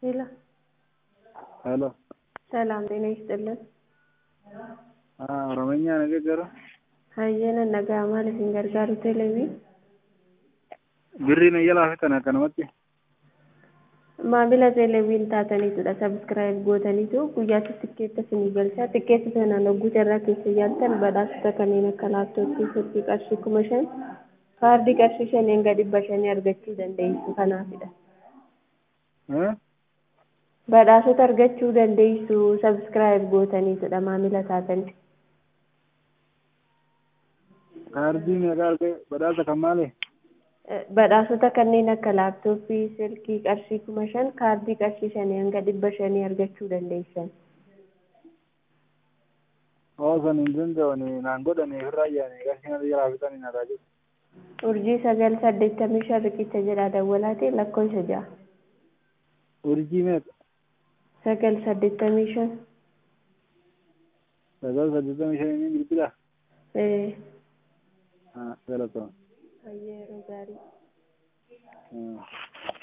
ሄሎ ሄሎ ሰላም ጤና ይስጥልን። ኦሮምኛ ንግግር hayyana nagaa maal isin gargaaru televi birriin iyya laafetan akkanumatti maamila televiin taataniitudha sabskiraayib gootaniitu guyyaatti tikkeetta isinii galchaa tikkeetta sanaan hogguuta irraa keessa yaaltan badhaasota kanneen akka laaptooppii silkii qarshii kuma shan kaardii qarshii shanii hanga dhibba shanii argachuu dandeessu kanaafidha badhaasota argachuu dandeessu sabskiraayib gootaniitudha maamila taatanii kaardii meeqa arge badhaasa kan maali badhaasota kanneen akka laaptooppii silkii qarshii kuma shan kaardii qarshii shanii hanga dhibba shanii argachuu dandeessan oosan hin danda'ani naan godhani irraa ayyaani qarshii na iyya laafetanii na taajib urjii sagal saddeettamii shan riqicha jedha dawwalaatee lakkoofsa ja'a urjii meeqa sagal saddeettamii shan sagal saddeettamii shanii bilbila ee galatama yeroo gaarii